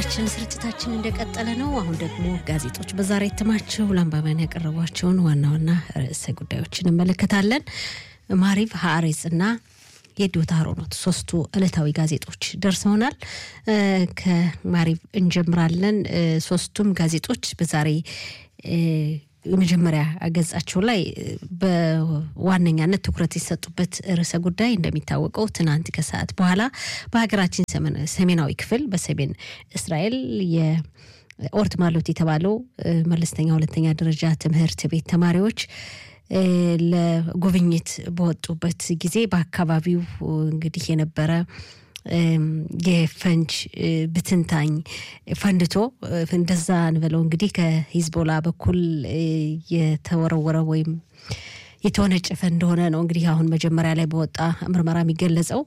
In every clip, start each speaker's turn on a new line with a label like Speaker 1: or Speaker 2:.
Speaker 1: አድማጮቻችን ስርጭታችን እንደቀጠለ ነው። አሁን ደግሞ ጋዜጦች በዛሬ እትማቸው ለአንባቢያን ያቀረቧቸውን ዋና ዋና ርዕሰ ጉዳዮችን እንመለከታለን። ማሪቭ፣ ሀአሬጽ እና የዲዮታ ሮኖት ሶስቱ ዕለታዊ ጋዜጦች ደርሰውናል። ከማሪቭ እንጀምራለን። ሶስቱም ጋዜጦች በዛሬ የመጀመሪያ ገጻቸው ላይ በዋነኛነት ትኩረት የሰጡበት ርዕሰ ጉዳይ እንደሚታወቀው ትናንት ከሰዓት በኋላ በሀገራችን ሰሜናዊ ክፍል በሰሜን እስራኤል የኦርት ማሎት የተባለው መለስተኛ ሁለተኛ ደረጃ ትምህርት ቤት ተማሪዎች ለጉብኝት በወጡበት ጊዜ በአካባቢው እንግዲህ የነበረ የፈንጅ ብትንታኝ ፈንድቶ እንደዛ እንበለው እንግዲህ ከሂዝቦላ በኩል የተወረወረ ወይም የተወነጨፈ እንደሆነ ነው እንግዲህ አሁን መጀመሪያ ላይ በወጣ ምርመራ የሚገለጸው።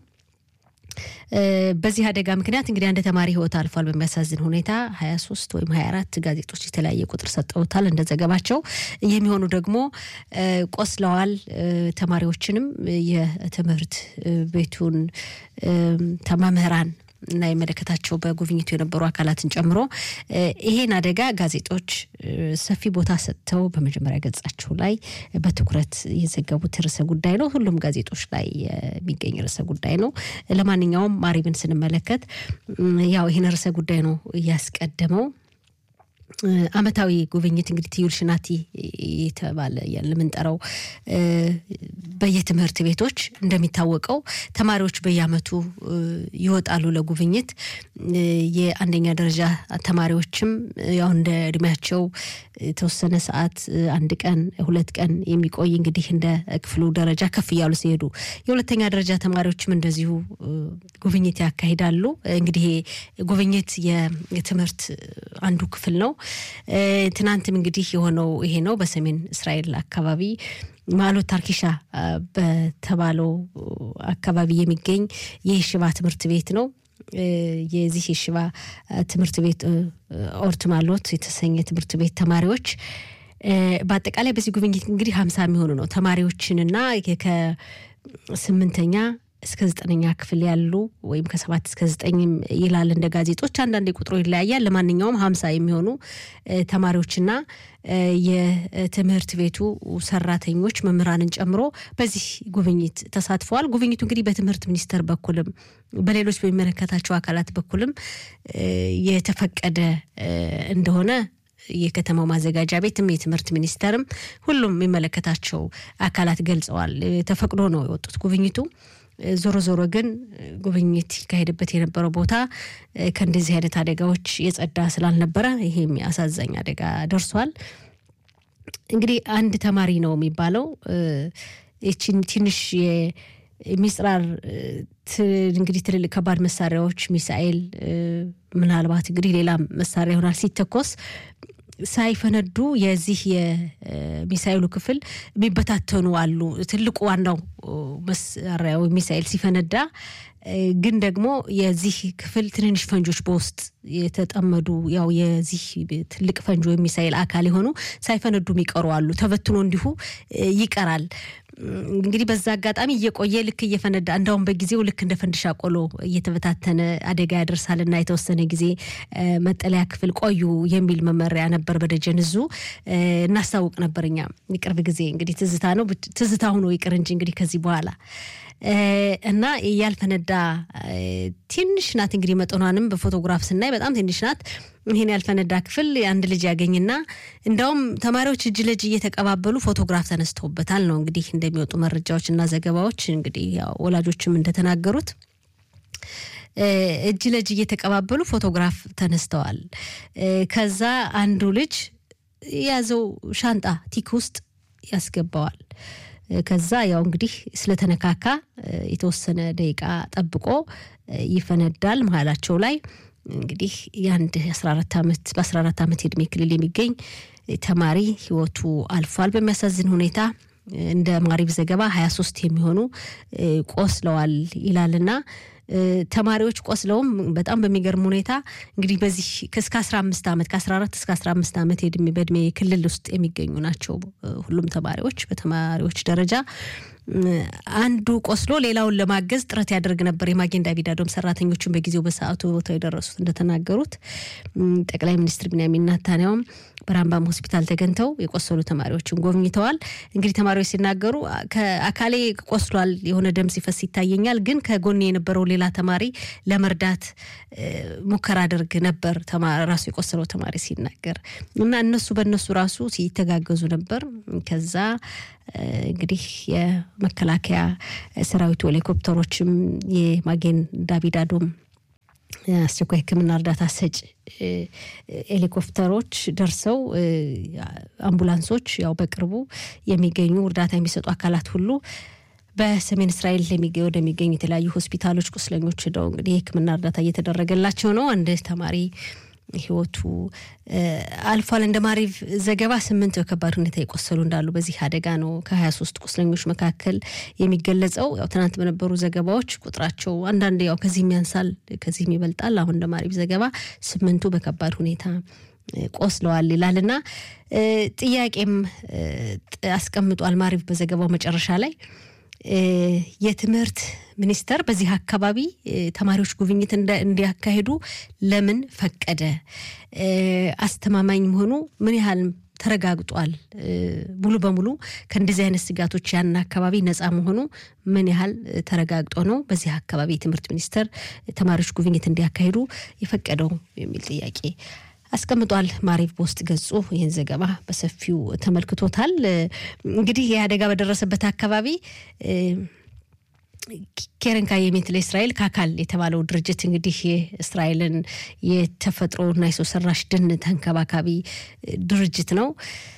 Speaker 1: በዚህ አደጋ ምክንያት እንግዲህ አንድ ተማሪ ሕይወት አልፏል። በሚያሳዝን ሁኔታ ሀያ ሶስት ወይም ሀያ አራት ጋዜጦች የተለያየ ቁጥር ሰጠውታል እንደ ዘገባቸው። የሚሆኑ ደግሞ ቆስለዋል። ተማሪዎችንም የትምህርት ቤቱን መምህራን እና የመለከታቸው በጉብኝቱ የነበሩ አካላትን ጨምሮ ይሄን አደጋ ጋዜጦች ሰፊ ቦታ ሰጥተው በመጀመሪያ ገጻቸው ላይ በትኩረት የዘገቡት ርዕሰ ጉዳይ ነው። ሁሉም ጋዜጦች ላይ የሚገኝ ርዕሰ ጉዳይ ነው። ለማንኛውም ማሪብን ስንመለከት ያው ይህን ርዕሰ ጉዳይ ነው እያስቀደመው። ዓመታዊ ጉብኝት እንግዲህ ትዩል ሽናቲ የተባለ የምንጠራው በየትምህርት ቤቶች እንደሚታወቀው ተማሪዎች በየዓመቱ ይወጣሉ ለጉብኝት። የአንደኛ ደረጃ ተማሪዎችም ያው እንደ እድሜያቸው የተወሰነ ሰዓት አንድ ቀን ሁለት ቀን የሚቆይ እንግዲህ እንደ ክፍሉ ደረጃ ከፍ እያሉ ሲሄዱ፣ የሁለተኛ ደረጃ ተማሪዎችም እንደዚሁ ጉብኝት ያካሂዳሉ። እንግዲህ ጉብኝት የትምህርት አንዱ ክፍል ነው። ትናንትም እንግዲህ የሆነው ይሄ ነው። በሰሜን እስራኤል አካባቢ ማሎት ታርኪሻ በተባለው አካባቢ የሚገኝ የሽባ ትምህርት ቤት ነው። የዚህ የሽባ ትምህርት ቤት ኦርት ማሎት የተሰኘ ትምህርት ቤት ተማሪዎች በአጠቃላይ በዚህ ጉብኝት እንግዲህ ሀምሳ የሚሆኑ ነው ተማሪዎችንና ከስምንተኛ እስከ ዘጠነኛ ክፍል ያሉ ወይም ከሰባት እስከ ዘጠኝም ይላል እንደ ጋዜጦች። አንዳንድ ቁጥሩ ይለያያል። ለማንኛውም ሀምሳ የሚሆኑ ተማሪዎችና የትምህርት ቤቱ ሰራተኞች መምህራንን ጨምሮ በዚህ ጉብኝት ተሳትፈዋል። ጉብኝቱ እንግዲህ በትምህርት ሚኒስቴር በኩልም በሌሎች በሚመለከታቸው አካላት በኩልም የተፈቀደ እንደሆነ የከተማው ማዘጋጃ ቤትም የትምህርት ሚኒስቴርም ሁሉም የሚመለከታቸው አካላት ገልጸዋል። ተፈቅዶ ነው የወጡት ጉብኝቱ ዞሮ ዞሮ ግን ጉብኝት ይካሄድበት የነበረው ቦታ ከእንደዚህ አይነት አደጋዎች የጸዳ ስላልነበረ ይሄም አሳዛኝ አደጋ ደርሷል። እንግዲህ አንድ ተማሪ ነው የሚባለው ይችን ትንሽ የሚስራር እንግዲህ ትልልቅ ከባድ መሳሪያዎች ሚሳኤል፣ ምናልባት እንግዲህ ሌላ መሳሪያ ይሆናል ሲተኮስ ሳይፈነዱ የዚህ የሚሳኤሉ ክፍል የሚበታተኑ አሉ። ትልቁ ዋናው መሳሪያ ወይም ሚሳኤል ሲፈነዳ ግን ደግሞ የዚህ ክፍል ትንንሽ ፈንጆች በውስጥ የተጠመዱ ያው የዚህ ትልቅ ፈንጆ ወይም ሚሳኤል አካል የሆኑ ሳይፈነዱ የሚቀሩ አሉ። ተበትኖ እንዲሁ ይቀራል። እንግዲህ በዛ አጋጣሚ እየቆየ ልክ እየፈነዳ እንዳውም በጊዜው ልክ እንደ ፈንድሻ ቆሎ እየተበታተነ አደጋ ያደርሳልና የተወሰነ ጊዜ መጠለያ ክፍል ቆዩ የሚል መመሪያ ነበር። በደጀን እዙ እናስታውቅ ነበር እኛ የቅርብ ጊዜ እንግዲህ ትዝታ ነው ትዝታ ሆኖ ይቅር እንጂ እንግዲህ ከዚህ በኋላ እና ያልፈነዳ ትንሽ ናት። እንግዲህ መጠኗንም በፎቶግራፍ ስናይ በጣም ትንሽ ናት። ይህን ያልፈነዳ ክፍል አንድ ልጅ ያገኝና እንዳውም ተማሪዎች እጅ ለእጅ እየተቀባበሉ ፎቶግራፍ ተነስተውበታል ነው እንግዲህ እንደሚወጡ መረጃዎች እና ዘገባዎች እንግዲህ ወላጆችም እንደተናገሩት እጅ ለእጅ እየተቀባበሉ ፎቶግራፍ ተነስተዋል። ከዛ አንዱ ልጅ የያዘው ሻንጣ ቲክ ውስጥ ያስገባዋል። ከዛ ያው እንግዲህ ስለተነካካ የተወሰነ ደቂቃ ጠብቆ ይፈነዳል። መሀላቸው ላይ እንግዲህ የአንድ 14 ዓመት በ14 ዓመት የእድሜ ክልል የሚገኝ ተማሪ ህይወቱ አልፏል። በሚያሳዝን ሁኔታ እንደ ማሪብ ዘገባ 23 የሚሆኑ ቆስለዋል ይላልና ተማሪዎች ቆስለውም በጣም በሚገርም ሁኔታ እንግዲህ በዚህ እስከ 15 ዓመት ከ14 እስከ 15 ዓመት በእድሜ ክልል ውስጥ የሚገኙ ናቸው ሁሉም ተማሪዎች በተማሪዎች ደረጃ አንዱ ቆስሎ ሌላውን ለማገዝ ጥረት ያደርግ ነበር። የማጌን ዳቪድ አዶም ሰራተኞችን በጊዜው በሰዓቱ ቦታው የደረሱት እንደተናገሩት ጠቅላይ ሚኒስትር ቢንያሚን ናታንያውም በራምባም ሆስፒታል ተገኝተው የቆሰሉ ተማሪዎችን ጎብኝተዋል። እንግዲህ ተማሪዎች ሲናገሩ ከአካሌ ቆስሏል፣ የሆነ ደም ሲፈስ ይታየኛል፣ ግን ከጎኔ የነበረው ሌላ ተማሪ ለመርዳት ሙከራ አድርግ ነበር ራሱ የቆሰለው ተማሪ ሲናገር እና እነሱ በእነሱ ራሱ ሲተጋገዙ ነበር። ከዛ እንግዲህ የመከላከያ ሰራዊቱ ሄሊኮፕተሮችም የማጌን ዳቪድ አዶም አስቸኳይ ሕክምና እርዳታ ሰጭ ሄሊኮፕተሮች ደርሰው አምቡላንሶች ያው በቅርቡ የሚገኙ እርዳታ የሚሰጡ አካላት ሁሉ በሰሜን እስራኤል ወደሚገኙ የተለያዩ ሆስፒታሎች ቁስለኞች ሄደው እንግዲህ የሕክምና እርዳታ እየተደረገላቸው ነው። አንድ ተማሪ ህይወቱ አልፏል። እንደ ማሪቭ ዘገባ ስምንት በከባድ ሁኔታ የቆሰሉ እንዳሉ በዚህ አደጋ ነው ከሀያ ሶስት ቁስለኞች መካከል የሚገለጸው። ያው ትናንት በነበሩ ዘገባዎች ቁጥራቸው አንዳንድ ያው ከዚህም ያንሳል ከዚህም ይበልጣል። አሁን እንደ ማሪቭ ዘገባ ስምንቱ በከባድ ሁኔታ ቆስለዋል ይላል እና ጥያቄም አስቀምጧል ማሪቭ በዘገባው መጨረሻ ላይ የትምህርት ሚኒስቴር በዚህ አካባቢ ተማሪዎች ጉብኝት እንዲያካሂዱ ለምን ፈቀደ? አስተማማኝ መሆኑ ምን ያህል ተረጋግጧል? ሙሉ በሙሉ ከእንደዚህ አይነት ስጋቶች ያን አካባቢ ነፃ መሆኑ ምን ያህል ተረጋግጦ ነው በዚህ አካባቢ የትምህርት ሚኒስቴር ተማሪዎች ጉብኝት እንዲያካሂዱ የፈቀደው የሚል ጥያቄ አስቀምጧል። ማሪቭ በውስጥ ገጹ ይህን ዘገባ በሰፊው ተመልክቶታል። እንግዲህ ይህ አደጋ በደረሰበት አካባቢ ኬረን ካየሚት ለእስራኤል ካካል የተባለው ድርጅት እንግዲህ የእስራኤልን የተፈጥሮና የሰው ሰራሽ ደን ተንከባካቢ ድርጅት ነው።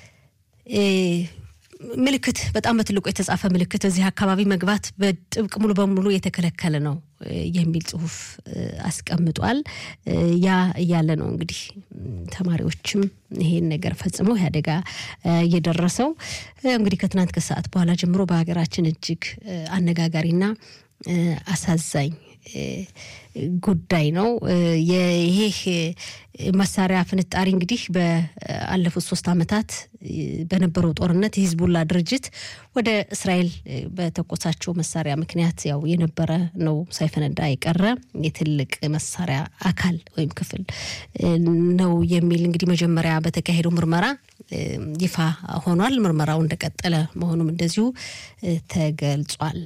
Speaker 1: ምልክት በጣም በትልቁ የተጻፈ ምልክት እዚህ አካባቢ መግባት በጥብቅ ሙሉ በሙሉ የተከለከለ ነው የሚል ጽሑፍ አስቀምጧል። ያ እያለ ነው እንግዲህ ተማሪዎችም ይሄን ነገር ፈጽመው ይህ አደጋ እየደረሰው እንግዲህ ከትናንት ከሰዓት በኋላ ጀምሮ በሀገራችን እጅግ አነጋጋሪና አሳዛኝ ጉዳይ ነው። ይህ መሳሪያ ፍንጣሪ እንግዲህ በአለፉት ሶስት ዓመታት በነበረው ጦርነት የሂዝቡላ ድርጅት ወደ እስራኤል በተኮሳቸው መሳሪያ ምክንያት ያው የነበረ ነው፣ ሳይፈነዳ የቀረ የትልቅ መሳሪያ አካል ወይም ክፍል ነው የሚል እንግዲህ መጀመሪያ በተካሄደው ምርመራ ይፋ ሆኗል። ምርመራው እንደቀጠለ መሆኑም እንደዚሁ ተገልጿል።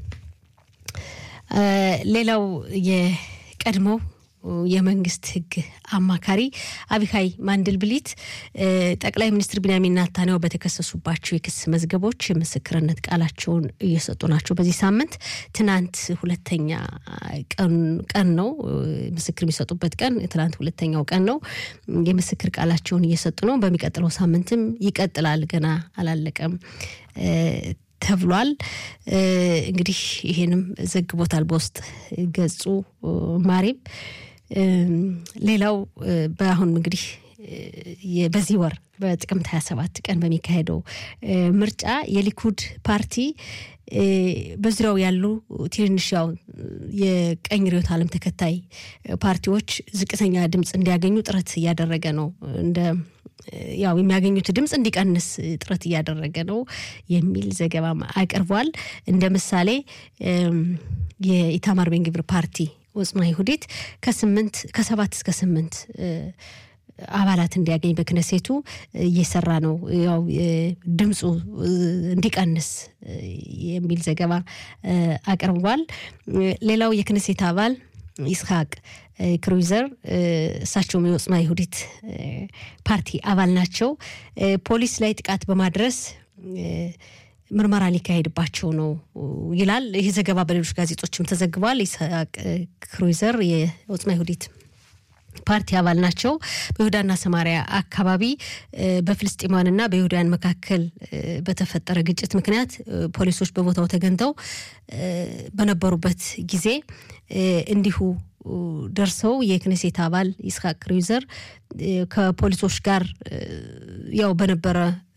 Speaker 1: ሌላው የቀድሞው የመንግስት ሕግ አማካሪ አቢካይ ማንድልብሊት ጠቅላይ ሚኒስትር ቢንያሚን ናታንያሁ በተከሰሱባቸው የክስ መዝገቦች የምስክርነት ቃላቸውን እየሰጡ ናቸው። በዚህ ሳምንት ትናንት ሁለተኛ ቀን ነው ምስክር የሚሰጡበት ቀን ትናንት ሁለተኛው ቀን ነው። የምስክር ቃላቸውን እየሰጡ ነው። በሚቀጥለው ሳምንትም ይቀጥላል። ገና አላለቀም ተብሏል። እንግዲህ ይሄንም ዘግቦታል በውስጥ ገጹ ማሪም። ሌላው በአሁን እንግዲህ በዚህ ወር በጥቅምት 27 ቀን በሚካሄደው ምርጫ የሊኩድ ፓርቲ በዙሪያው ያሉ ትንንሽ ያው የቀኝ ርዕዮተ ዓለም ተከታይ ፓርቲዎች ዝቅተኛ ድምፅ እንዲያገኙ ጥረት እያደረገ ነው እንደ ያው የሚያገኙት ድምፅ እንዲቀንስ ጥረት እያደረገ ነው የሚል ዘገባም አቅርቧል። እንደ ምሳሌ የኢታማር ቤንግብር ፓርቲ ወጽማ ይሁዲት ከስምንት ከሰባት እስከ ስምንት አባላት እንዲያገኝ በክነሴቱ እየሰራ ነው። ያው ድምፁ እንዲቀንስ የሚል ዘገባ አቅርቧል። ሌላው የክነሴት አባል ይስሐቅ ክሩይዘር እሳቸውም የወጽማ ይሁዲት ፓርቲ አባል ናቸው። ፖሊስ ላይ ጥቃት በማድረስ ምርመራ ሊካሄድባቸው ነው ይላል። ይህ ዘገባ በሌሎች ጋዜጦችም ተዘግቧል። ይስሐቅ ክሩይዘር የወጽማ ይሁዲት ፓርቲ አባል ናቸው። በይሁዳና ሰማሪያ አካባቢ በፍልስጤማውያንና በይሁዳውያን መካከል በተፈጠረ ግጭት ምክንያት ፖሊሶች በቦታው ተገኝተው በነበሩበት ጊዜ እንዲሁ ደርሰው የክኔሴት አባል ይስሐቅ ክሩይዘር ከፖሊሶች ጋር ያው በነበረ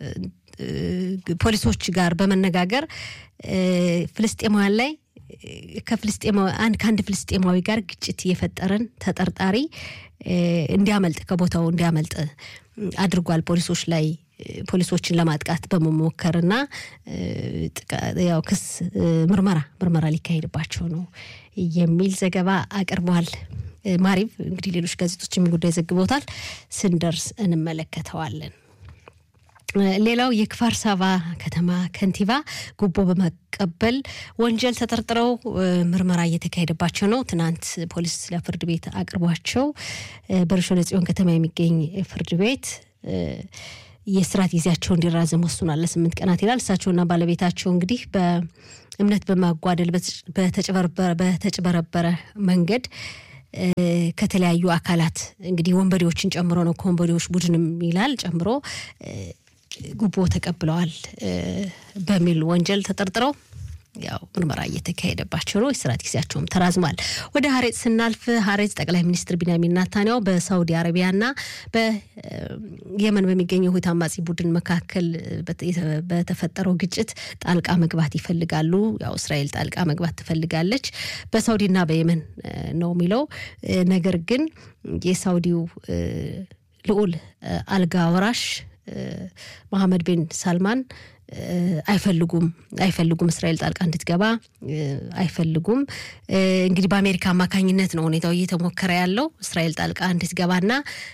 Speaker 1: ፖሊሶች ጋር በመነጋገር ፍልስጤማውያን ላይ ከፍልስጤማዊ አንድ ከአንድ ፍልስጤማዊ ጋር ግጭት የፈጠረን ተጠርጣሪ እንዲያመልጥ ከቦታው እንዲያመልጥ አድርጓል። ፖሊሶች ላይ ፖሊሶችን ለማጥቃት በመሞከርና ያው ክስ ምርመራ ምርመራ ሊካሄድባቸው ነው የሚል ዘገባ አቅርቧል። ማሪብ እንግዲህ ሌሎች ጋዜጦች ጉዳይ ዘግቦታል። ስንደርስ እንመለከተዋለን። ሌላው የክፋር ሳባ ከተማ ከንቲባ ጉቦ በመቀበል ወንጀል ተጠርጥረው ምርመራ እየተካሄደባቸው ነው። ትናንት ፖሊስ ለፍርድ ቤት አቅርቧቸው በርሾ ለጽዮን ከተማ የሚገኝ ፍርድ ቤት የስራት ጊዜያቸው እንዲራዘም ወስኗል። ለስምንት ቀናት ይላል። እሳቸውና ባለቤታቸው እንግዲህ በእምነት በማጓደል በተጭበረበረ መንገድ ከተለያዩ አካላት እንግዲህ ወንበዴዎችን ጨምሮ ነው ከወንበዴዎች ቡድንም ይላል ጨምሮ ጉቦ ተቀብለዋል በሚል ወንጀል ተጠርጥረው ያው ምርመራ እየተካሄደባቸው ነው። የስራት ጊዜያቸውም ተራዝሟል። ወደ ሀሬጽ ስናልፍ ሀሬጽ ጠቅላይ ሚኒስትር ቢንያሚን ናታንያሁ በሳውዲ አረቢያና በየመን በሚገኘው ሁቲ አማጺ ቡድን መካከል በተፈጠረው ግጭት ጣልቃ መግባት ይፈልጋሉ። ያው እስራኤል ጣልቃ መግባት ትፈልጋለች በሳውዲና በየመን ነው የሚለው ነገር ግን የሳውዲው ልዑል አልጋ ወራሽ መሐመድ ቢን ሳልማን አይፈልጉም አይፈልጉም እስራኤል ጣልቃ እንድትገባ አይፈልጉም። እንግዲህ በአሜሪካ አማካኝነት ነው ሁኔታው እየተሞከረ ያለው እስራኤል ጣልቃ እንድትገባና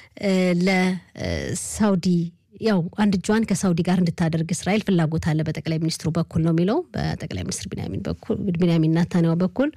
Speaker 1: ለሳውዲ ያው አንድ እጇን ከሳውዲ ጋር እንድታደርግ እስራኤል ፍላጎት አለ በጠቅላይ ሚኒስትሩ በኩል ነው የሚለው በጠቅላይ ሚኒስትር ቢንያሚን ናታንያሁ በኩል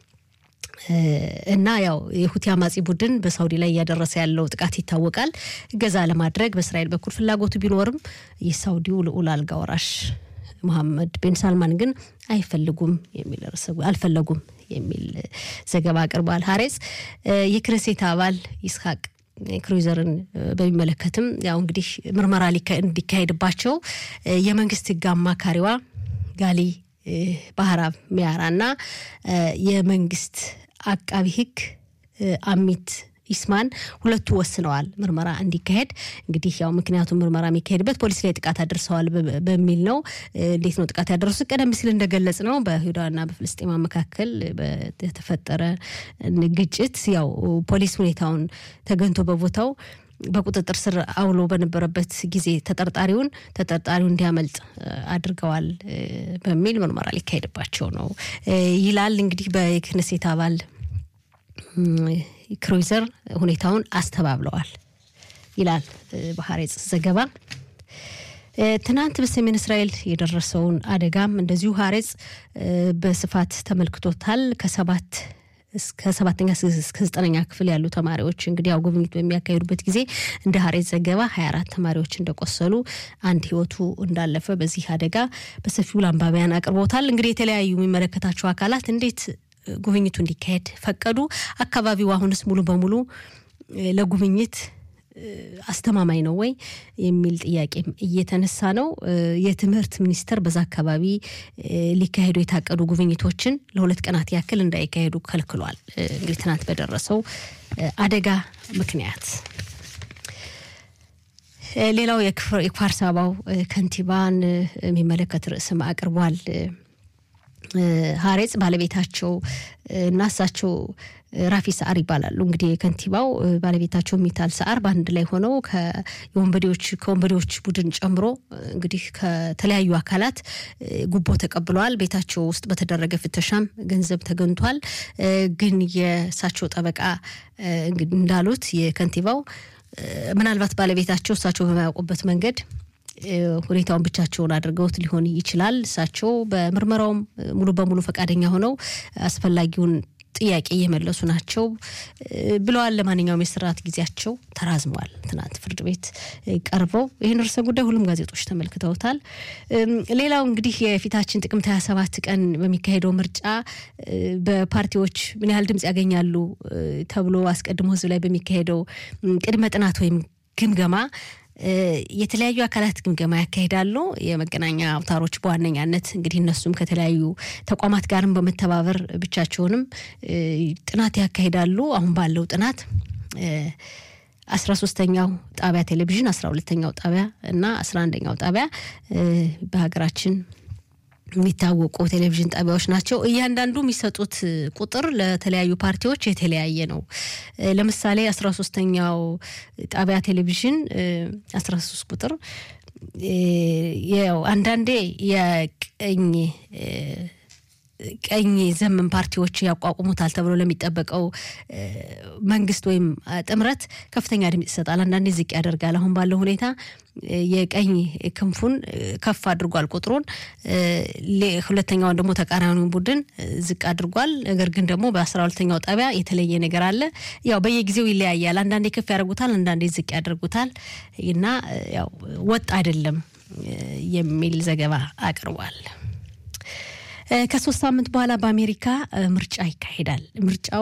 Speaker 1: እና ያው የሁቲ አማጺ ቡድን በሳውዲ ላይ እያደረሰ ያለው ጥቃት ይታወቃል። እገዛ ለማድረግ በእስራኤል በኩል ፍላጎቱ ቢኖርም የሳውዲው ልዑል አልጋ ወራሽ መሐመድ ቤን ሳልማን ግን አይፈልጉም የሚል ርዕሰ አልፈለጉም የሚል ዘገባ አቅርቧል። ሀሬጽ የክነሴት አባል ይስሐቅ ክሩይዘርን በሚመለከትም ያው እንግዲህ ምርመራ እንዲካሄድባቸው የመንግስት ህግ አማካሪዋ ጋሊ ባህራብ ሚያራ እና የመንግስት አቃቢ ህግ አሚት ኢስማን ሁለቱ ወስነዋል ምርመራ እንዲካሄድ። እንግዲህ ያው ምክንያቱም ምርመራ የሚካሄድበት ፖሊስ ላይ ጥቃት አድርሰዋል በሚል ነው። እንዴት ነው ጥቃት ያደረሱት? ቀደም ሲል እንደገለጽ ነው በይሁዳና በፍልስጤማ መካከል በተፈጠረ ግጭት ያው ፖሊስ ሁኔታውን ተገንቶ በቦታው በቁጥጥር ስር አውሎ በነበረበት ጊዜ ተጠርጣሪውን ተጠርጣሪው እንዲያመልጥ አድርገዋል በሚል ምርመራ ሊካሄድባቸው ነው ይላል። እንግዲህ በክነሴት አባል ክሩይዘር ሁኔታውን አስተባብለዋል ይላል በሀሬጽ ዘገባ። ትናንት በሰሜን እስራኤል የደረሰውን አደጋም እንደዚሁ ሀሬጽ በስፋት ተመልክቶታል። ከሰባት እስከ ሰባተኛ እስከ ዘጠነኛ ክፍል ያሉ ተማሪዎች እንግዲህ ያው ጉብኝት በሚያካሂዱበት ጊዜ እንደ ሀሬት ዘገባ ሀያ አራት ተማሪዎች እንደቆሰሉ አንድ ህይወቱ እንዳለፈ በዚህ አደጋ በሰፊው ለአንባቢያን አቅርቦታል። እንግዲህ የተለያዩ የሚመለከታቸው አካላት እንዴት ጉብኝቱ እንዲካሄድ ፈቀዱ? አካባቢው አሁንስ ሙሉ በሙሉ ለጉብኝት አስተማማኝ ነው ወይ የሚል ጥያቄም እየተነሳ ነው። የትምህርት ሚኒስቴር በዛ አካባቢ ሊካሄዱ የታቀዱ ጉብኝቶችን ለሁለት ቀናት ያክል እንዳይካሄዱ ከልክሏል። እንግዲህ ትናንት በደረሰው አደጋ ምክንያት ሌላው የክፋር ሳባው ከንቲባን የሚመለከት ርዕስም አቅርቧል። ሀሬጽ ባለቤታቸው እና እሳቸው ራፊ ሰዓር ይባላሉ። እንግዲህ ከንቲባው ባለቤታቸው ሚታል ሰዓር በአንድ ላይ ሆነው የወንበዴዎች ከወንበዴዎች ቡድን ጨምሮ እንግዲህ ከተለያዩ አካላት ጉቦ ተቀብለዋል። ቤታቸው ውስጥ በተደረገ ፍተሻም ገንዘብ ተገኝቷል። ግን የእሳቸው ጠበቃ እንዳሉት የከንቲባው ምናልባት ባለቤታቸው እሳቸው በማያውቁበት መንገድ ሁኔታውን ብቻቸውን አድርገውት ሊሆን ይችላል። እሳቸው በምርመራውም ሙሉ በሙሉ ፈቃደኛ ሆነው አስፈላጊውን ጥያቄ እየመለሱ ናቸው ብለዋል። ለማንኛውም የስርዓት ጊዜያቸው ተራዝሟል። ትናንት ፍርድ ቤት ቀርበው ይህን ርዕሰ ጉዳይ ሁሉም ጋዜጦች ተመልክተውታል። ሌላው እንግዲህ የፊታችን ጥቅምት 27 ቀን በሚካሄደው ምርጫ በፓርቲዎች ምን ያህል ድምጽ ያገኛሉ ተብሎ አስቀድሞ ህዝብ ላይ በሚካሄደው ቅድመ ጥናት ወይም ግምገማ የተለያዩ አካላት ግምገማ ያካሂዳሉ። የመገናኛ አውታሮች በዋነኛነት እንግዲህ እነሱም ከተለያዩ ተቋማት ጋርም በመተባበር ብቻቸውንም ጥናት ያካሂዳሉ። አሁን ባለው ጥናት አስራ ሶስተኛው ጣቢያ ቴሌቪዥን፣ አስራ ሁለተኛው ጣቢያ እና አስራ አንደኛው ጣቢያ በሀገራችን የሚታወቁ ቴሌቪዥን ጣቢያዎች ናቸው። እያንዳንዱ የሚሰጡት ቁጥር ለተለያዩ ፓርቲዎች የተለያየ ነው። ለምሳሌ አስራ ሶስተኛው ጣቢያ ቴሌቪዥን አስራ ሶስት ቁጥር ያው አንዳንዴ የቀኝ ቀኝ ዘመን ፓርቲዎች ያቋቁሙታል ተብሎ ለሚጠበቀው መንግስት ወይም ጥምረት ከፍተኛ ድምፅ ይሰጣል። አንዳንዴ ዝቅ ያደርጋል። አሁን ባለው ሁኔታ የቀኝ ክንፉን ከፍ አድርጓል ቁጥሩን፣ ሁለተኛውን ደግሞ ተቃራኒውን ቡድን ዝቅ አድርጓል። ነገር ግን ደግሞ በአስራ ሁለተኛው ጣቢያ የተለየ ነገር አለ። ያው በየጊዜው ይለያያል። አንዳንዴ ከፍ ያደርጉታል፣ አንዳንዴ ዝቅ ያደርጉታል እና ያው ወጥ አይደለም የሚል ዘገባ አቅርቧል። ከሶስት ሳምንት በኋላ በአሜሪካ ምርጫ ይካሄዳል። ምርጫው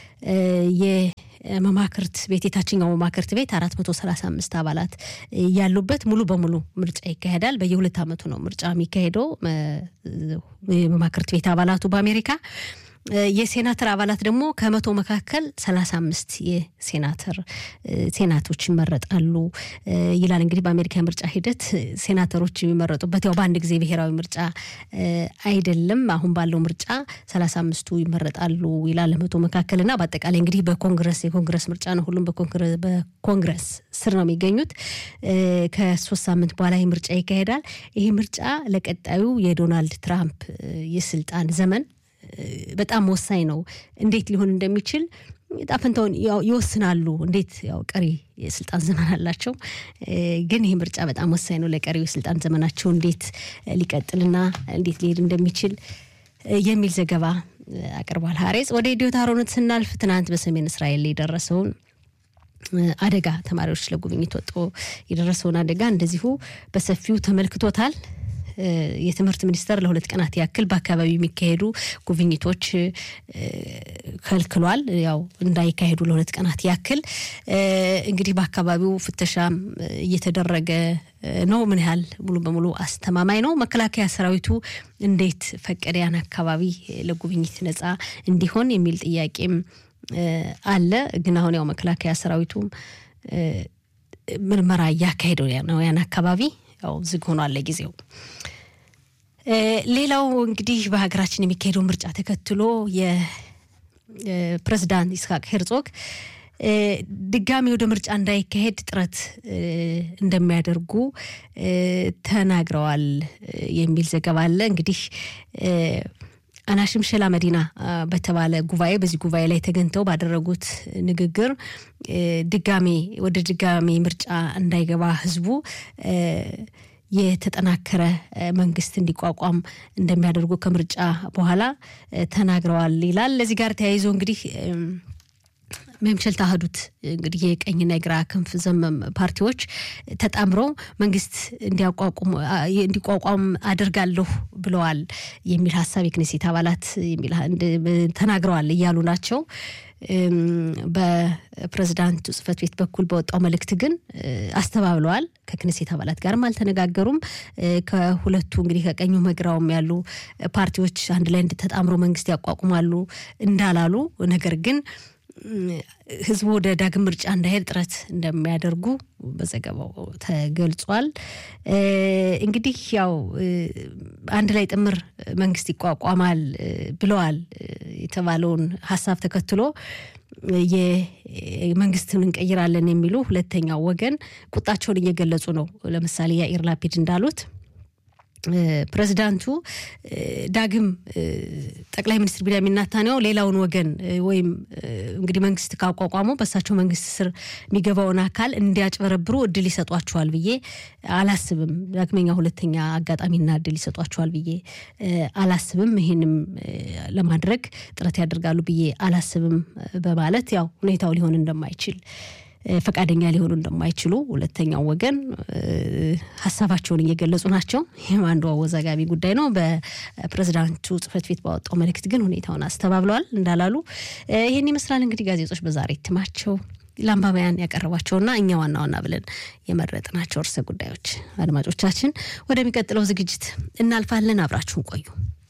Speaker 1: የመማክርት ቤት የታችኛው መማክርት ቤት አራት መቶ ሰላሳ አምስት አባላት ያሉበት ሙሉ በሙሉ ምርጫ ይካሄዳል። በየሁለት ዓመቱ ነው ምርጫ የሚካሄደው የመማክርት ቤት አባላቱ በአሜሪካ የሴናተር አባላት ደግሞ ከመቶ መካከል ሰላሳ አምስት የሴናተር ሴናቶች ይመረጣሉ ይላል። እንግዲህ በአሜሪካ የምርጫ ሂደት ሴናተሮች የሚመረጡበት ያው በአንድ ጊዜ ብሔራዊ ምርጫ አይደለም። አሁን ባለው ምርጫ ሰላሳ አምስቱ ይመረጣሉ ይላል መቶ መካከል እና በአጠቃላይ እንግዲህ በኮንግረስ የኮንግረስ ምርጫ ነው። ሁሉም በኮንግረስ ስር ነው የሚገኙት። ከሶስት ሳምንት በኋላ ይህ ምርጫ ይካሄዳል። ይህ ምርጫ ለቀጣዩ የዶናልድ ትራምፕ የስልጣን ዘመን በጣም ወሳኝ ነው። እንዴት ሊሆን እንደሚችል ጣፍንታውን ይወስናሉ። እንዴት ያው ቀሪ የስልጣን ዘመን አላቸው፣ ግን ይህ ምርጫ በጣም ወሳኝ ነው ለቀሪው የስልጣን ዘመናቸው እንዴት ሊቀጥልና እንዴት ሊሄድ እንደሚችል የሚል ዘገባ አቅርቧል። ሀሬጽ ወደ ኢዲዮት አሮነት ስናልፍ ትናንት በሰሜን እስራኤል የደረሰውን አደጋ ተማሪዎች ለጉብኝት ወጥቶ የደረሰውን አደጋ እንደዚሁ በሰፊው ተመልክቶታል። የትምህርት ሚኒስቴር ለሁለት ቀናት ያክል በአካባቢው የሚካሄዱ ጉብኝቶች ከልክሏል። ያው እንዳይካሄዱ ለሁለት ቀናት ያክል እንግዲህ በአካባቢው ፍተሻም እየተደረገ ነው። ምን ያህል ሙሉ በሙሉ አስተማማኝ ነው? መከላከያ ሰራዊቱ እንዴት ፈቀደ ያን አካባቢ ለጉብኝት ነጻ እንዲሆን የሚል ጥያቄም አለ። ግን አሁን ያው መከላከያ ሰራዊቱም ምርመራ እያካሄደው ነው ያን አካባቢ ያው ዝግ ሆኗል ለጊዜው። ሌላው እንግዲህ በሀገራችን የሚካሄደው ምርጫ ተከትሎ የፕሬዝዳንት ይስሐቅ ሄርዞግ ድጋሚ ወደ ምርጫ እንዳይካሄድ ጥረት እንደሚያደርጉ ተናግረዋል የሚል ዘገባ አለ። እንግዲህ አናሽምሸላ መዲና በተባለ ጉባኤ በዚህ ጉባኤ ላይ ተገኝተው ባደረጉት ንግግር ድጋሜ ወደ ድጋሜ ምርጫ እንዳይገባ ህዝቡ የተጠናከረ መንግስት እንዲቋቋም እንደሚያደርጉ ከምርጫ በኋላ ተናግረዋል ይላል። ለዚህ ጋር ተያይዞ እንግዲህ መምሸል ታህዱት እንግዲህ የቀኝና የግራ ክንፍ ዘመም ፓርቲዎች ተጣምረው መንግስት እንዲቋቋም አደርጋለሁ ብለዋል የሚል ሀሳብ የክኔሴት አባላት ተናግረዋል እያሉ ናቸው። በፕሬዝዳንቱ ጽህፈት ቤት በኩል በወጣው መልእክት ግን አስተባብለዋል። ከክኔሴት አባላት ጋርም አልተነጋገሩም። ከሁለቱ እንግዲህ ከቀኙ መግራውም ያሉ ፓርቲዎች አንድ ላይ ተጣምሮ መንግስት ያቋቁማሉ እንዳላሉ ነገር ግን ህዝቡ ወደ ዳግም ምርጫ እንዳይሄድ ጥረት እንደሚያደርጉ በዘገባው ተገልጿል። እንግዲህ ያው አንድ ላይ ጥምር መንግስት ይቋቋማል ብለዋል የተባለውን ሀሳብ ተከትሎ የመንግስትን እንቀይራለን የሚሉ ሁለተኛው ወገን ቁጣቸውን እየገለጹ ነው። ለምሳሌ ያኢር ላፒድ እንዳሉት ፕሬዚዳንቱ ዳግም ጠቅላይ ሚኒስትር ቢንያሚን ኔታንያሁ ሌላውን ወገን ወይም እንግዲህ መንግስት ካቋቋሙ በእሳቸው መንግስት ስር የሚገባውን አካል እንዲያጭበረብሩ እድል ይሰጧቸዋል ብዬ አላስብም። ዳግመኛ ሁለተኛ አጋጣሚና እድል ይሰጧቸዋል ብዬ አላስብም። ይህንም ለማድረግ ጥረት ያደርጋሉ ብዬ አላስብም በማለት ያው ሁኔታው ሊሆን እንደማይችል ፈቃደኛ ሊሆኑ እንደማይችሉ ሁለተኛው ወገን ሀሳባቸውን እየገለጹ ናቸው። ይህም አንዱ አወዛጋቢ ጉዳይ ነው። በፕሬዚዳንቱ ጽህፈት ቤት ባወጣው መልእክት ግን ሁኔታውን አስተባብለዋል እንዳላሉ ይህን ይመስላል። እንግዲህ ጋዜጦች በዛሬ እትማቸው ለአንባቢያን ያቀረቧቸውና እኛ ዋና ዋና ብለን የመረጥናቸው ርዕሰ ጉዳዮች። አድማጮቻችን ወደሚቀጥለው ዝግጅት እናልፋለን። አብራችሁን ቆዩ።